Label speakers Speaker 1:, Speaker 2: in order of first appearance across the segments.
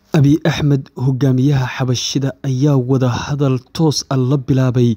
Speaker 1: Abiy Axmed hogaamiyaha xabashida ayaa wadahadal toos ah la bilaabay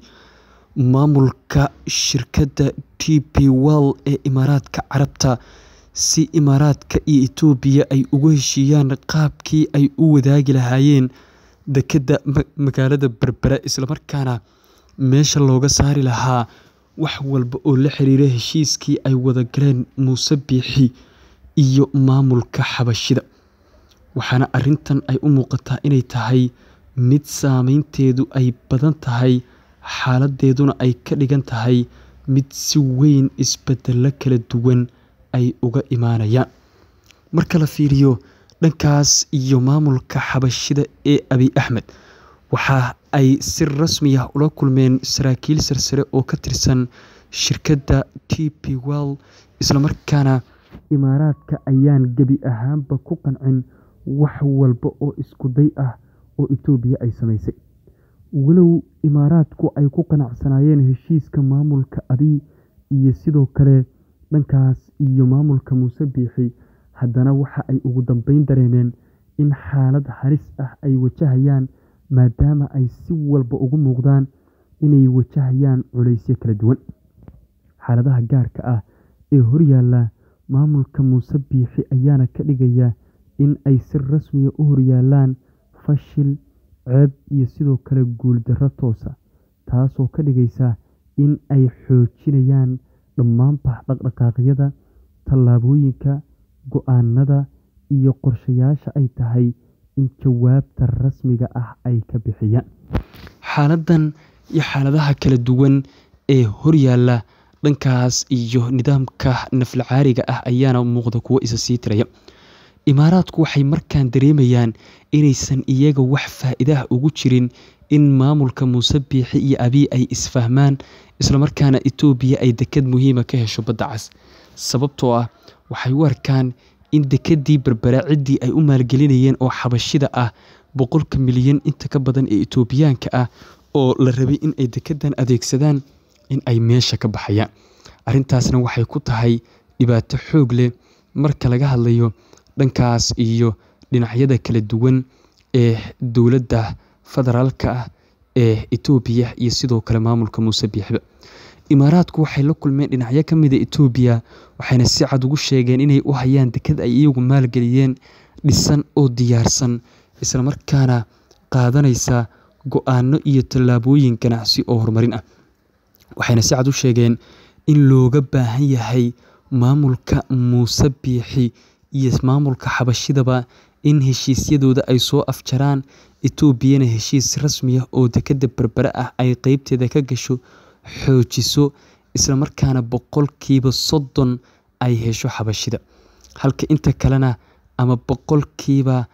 Speaker 1: maamulka shirkadda DP World ee Imaaraadka Carabta si Imaaraadka iyo Itoobiya ay uga heshiiyaan qaabkii ay u wadaagi lahaayeen dekedda magaalada Berbera isla markaana meesha looga saari lahaa wax walba oo la xiriira heshiiskii ay wada galeen Muuse Biixi iyo maamulka xabashida. Waxaana arrintan ay u muuqataa inay tahay mid saameynteedu ay badan tahay, xaaladdeeduna ay ka dhigan tahay mid si weyn isbeddello kala duwan ay uga imaanayaan. Marka la fiiriyo dhankaas iyo maamulka xabashida ee Abiy Axmed, waxa ay si rasmi ah ula kulmeen saraakiil sarsare oo ka tirsan shirkadda DP World, isla markaana Imaaraadka ayaan gebi ahaanba ku qancin wax walba oo isku day ah oo Itoobiya ay samaysay. Walow Imaaraadku ay ku qanacsanaayeen heshiiska maamulka Abiy iyo sidoo kale dhankaas iyo maamulka Muuse Biixi, haddana waxa ay ugu dambeyn dareemeen in xaalad halis ah ay wajahayaan maadaama ay si walba ugu muuqdaan inay wajahayaan culeysyo kala duwan. Xaaladaha gaarka ah ee horyaalla maamulka Muuse Biixi ayaana ka dhigaya in ay si rasmi ah u horyaalaan fashil, ceeb iyo sidoo kale guuldarro toos ah, taasoo ka dhigaysa in ay xoojinayaan dhammaanba dhaqdhaqaaqyada, tallaabooyinka, go'aannada iyo qorshayaasha ay tahay in jawaabta rasmiga ah ay ka bixiyaan. Xaaladdan iyo xaaladaha kala duwan ee horyaalla dhankaas iyo nidaamka naflacaariga ah ayaana muuqda kuwo isa sii tiraya. Imaaraadku waxay markaan dareemayaan inaysan iyaga wax faa'iido ah ugu jirin in maamulka Muuse Biixi iyo Abiy ay isfahmaan, isla markaana Itoobiya ay deked muhiim ah ka hesho Badda Cas. Sababtoo ah waxay u arkaan in dekeddii Berbera ciddii ay u maalgelinayeen oo xabashida ah boqolka milyan inta ka badan ee Itoobiyaanka ah oo la rabay in ay dekeddan adeegsadaan in ay meesha ka baxayaan. Arrintaasna waxay ku tahay dhibaato xoog leh marka laga hadlayo dhankaas iyo dhinacyada kala duwan ee dowladda federaalka ah ee Itoobiya iyo sidoo kale maamulka Muuse Biixi. Imaaraadku waxay la kulmeen dhinacyo ka mid ah Itoobiya, waxayna si cad ugu sheegeen inay u hayaan deked ay iyagu maalgeliyeen, dhisan oo diyaarsan, isla markaana qaadanaysa go'aanno iyo tallaabooyin ganacsi oo horumarin ah. Waxayna si cad u sheegeen in looga baahan yahay maamulka Muuse Biixi iyo maamulka xabashidaba in heshiisyadooda ay soo afjaraan, Itoobiyana heshiis rasmi ah oo dekedda Berbera ah ay qaybteeda ka gasho, xoojiso, isla markaana boqolkiiba soddon ay hesho xabashida. Halka inta kalena ama boqolkiiba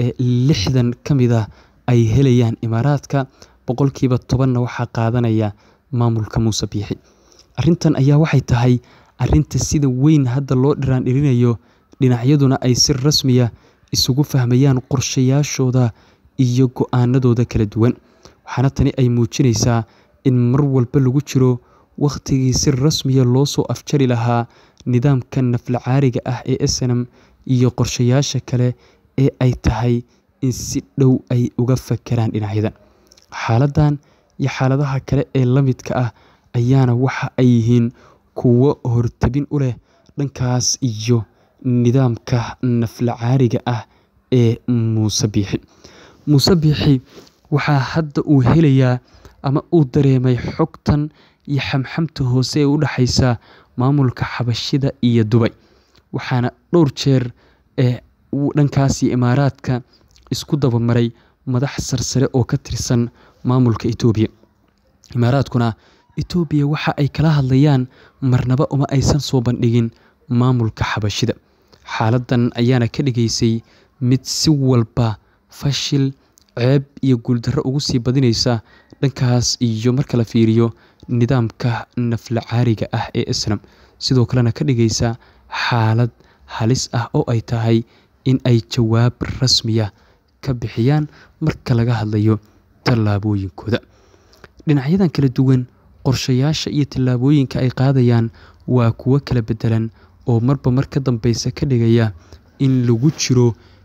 Speaker 1: lixdan ka mid ah ay helayaan Imaaraadka, boqolkiiba tobanna waxaa qaadanaya maamulka Muuse Biixi. Arrintan ayaa waxay tahay arrinta sida weyn hadda loo dhiraan dhirinayo, dhinacyaduna ay si rasmi ah isugu fahmayaan qorshayaashooda iyo go'aannadooda kala duwan. Waxaana tani ay muujinaysaa in mar walba lagu jiro waqtigii si rasmi ah loo soo afjari lahaa nidaamka naflacaariga ah ee SNM iyo qorshayaasha kale ee ay tahay in si dhow ay uga fekeraan dhinacyadan. Xaaladdan iyo xaaladaha kale ee la midka ah ayaana waxa ay yihiin kuwo hortebin u leh dhankaas iyo nidaamka naflacaariga ah ee Muuse Biixi. Muuse Biixi waxaa hadda uu helayaa ama uu dareemay xogtan iyo xamxamta hoose ee u dhaxaysa maamulka xabashida iyo Dubai. Waxaana dhowr jeer ee dhankaas iyo Imaaraadka isku daba maray madax sarsare oo ka tirsan maamulka Itoobiya. Imaaraadkuna Itoobiya waxa ay kala hadlayaan marnaba uma aysan soo bandhigin maamulka xabashida. Xaaladdan ayaana ka dhigaysay mid si walba fashil, ceeb iyo guuldarro ugu sii badinaysa dhankaas iyo marka la fiiriyo nidaamka naflacaariga ah ee SNM. Sidoo kalena ka dhigaysa xaalad halis ah oo ay tahay in ay jawaab rasmi ah ka bixiyaan marka laga hadlayo tallaabooyinkooda. Dhinacyadan kala duwan, qorshayaasha iyo tallaabooyinka ay qaadayaan waa kuwo kala beddelan oo marba mar ka dambeysa ka dhigaya in lagu jiro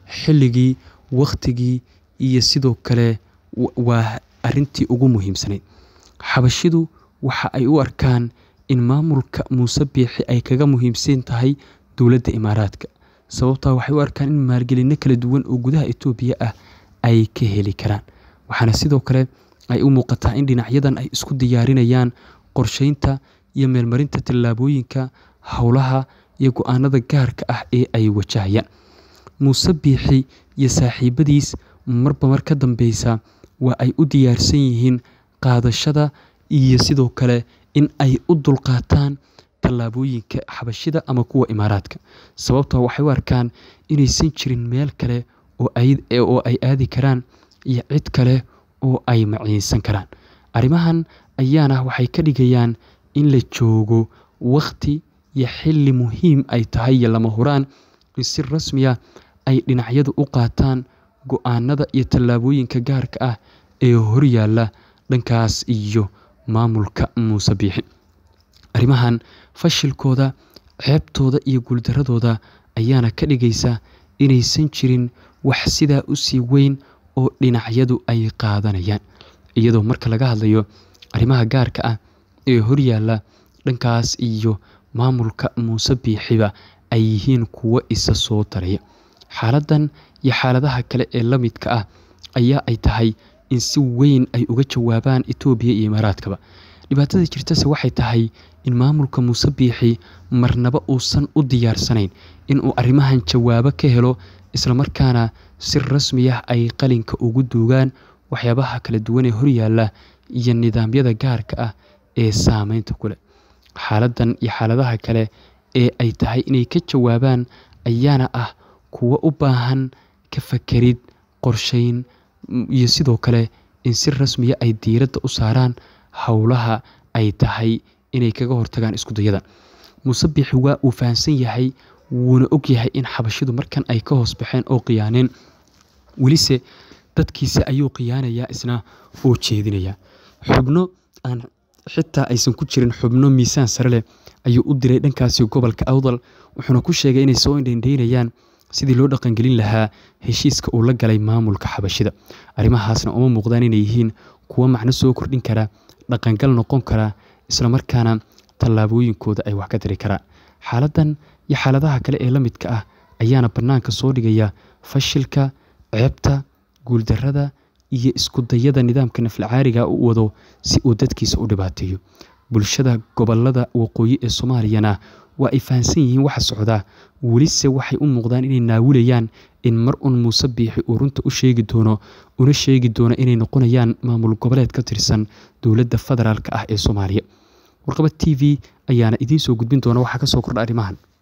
Speaker 1: xilligii wakhtigii iyo sidoo kale waa arrintii ugu muhiimsanayd xabashidu waxa ay u arkaan in maamulka muuse biixi ay kaga muhiimsan tahay dowladda imaaraadka sababtaa waxay u arkaan in maalgelinno kala duwan oo gudaha etoobiya ah ay ka heli karaan waxaana sidoo kale ay u muuqataa in dhinacyadan ay isku diyaarinayaan qorsheynta iyo meelmarinta tallaabooyinka howlaha iyo go-aanada gaarka ah ee ay wajahayaan muuse biixi iyo saaxiibadiis marba mar ka dambeysa waa ay u diyaarsan yihiin qaadashada iyo sidoo kale in ay u dulqaataan tallaabooyinka xabashida ama kuwa imaaraadka sababtoo waxay u arkaan inaysan jirin meel kale oo ay aadi karaan iyo cid kale oo ay maciinsan karaan arrimahan ayaana waxay ka dhigayaan in la joogo wakhti iyo xilli muhiim ay tahay iyo lama huraan in si rasmiya ay dhinacyadu u qaataan go-aanada iyo tallaabooyinka gaarka ah ee horyaalla dhankaas iyo maamulka muuse biixi arrimahan fashilkooda ceebtooda iyo guuldaradooda ayaana ka dhigaysa inaysan jirin wax sidaa u sii weyn oo dhinacyadu ay qaadanayaan iyadoo marka laga hadlayo arrimaha gaarka ah ee horyaalla dhankaas iyo maamulka muuse biixiba ay yihiin kuwo isa soo taraya xaaladdan iyo xaaladaha kale ee la midka ah ayaa ay tahay in si weyn ay uga jawaabaan etoobiya iyo imaaraadkaba dhibaatada jirtase waxay tahay in maamulka muuse biixi marnaba uusan u diyaarsanayn inuu arrimahan jawaabo ka helo islamarkaana si rasmi ah ay qalinka ugu duugaan waxyaabaha kala duwan ee horyaalla iyo nidaamyada gaarka ah ee saameynta ku leh xaaladdan iyo xaaladaha kale ee ay tahay inay ka jawaabaan ayaana ah kuwo u baahan ka fakerid qorsheyn iyo sidoo kale in si rasmiya ay diiradda u saaraan howlaha ay tahay inay kaga hortagaan iskudayada muuse biixi waa uu fahamsan yahay wuuna og yahay in xabashidu markan ay ka hoos baxeen oo khiyaaneen welise dadkiisa ayuu khiyaanayaa isna oo jeedinayaa xubno aan xitaa aysan ku jirin xubno miisaan sare leh ayuu u diray dhankaasi gobolka awdal wuxuuna ku sheegay inay soo indhaindhaynayaan sidii loo dhaqangelin lahaa heshiiska uu la galay maamulka xabashida arrimahaasna uma muuqdaan inay yihiin kuwo macno soo kordhin kara dhaqangal noqon kara islamarkaana tallaabooyinkooda ay wax ka tiri karaan xaaladdan iyo xaaladaha kale ee la midka ah ayaana bannaanka soo dhigaya fashilka ceebta guuldarrada iyo iskudayada nidaamka naflacaariga u wado si uu dadkiisa u dhibaateeyo bulshada gobolada waqooyi ee soomaaliyana waa ay fahamsan yihiin waxa socdaa welise waxay u muuqdaan inay naawilayaan in mar un muuse biixi uu runta u sheegi doono una sheegi doono inay noqonayaan maamul goboleed ka tirsan dowladda federaalk ah ee soomaaliya warqabad t v ayaana idiin soo gudbin doona waxaa ka soo kordha arrimahan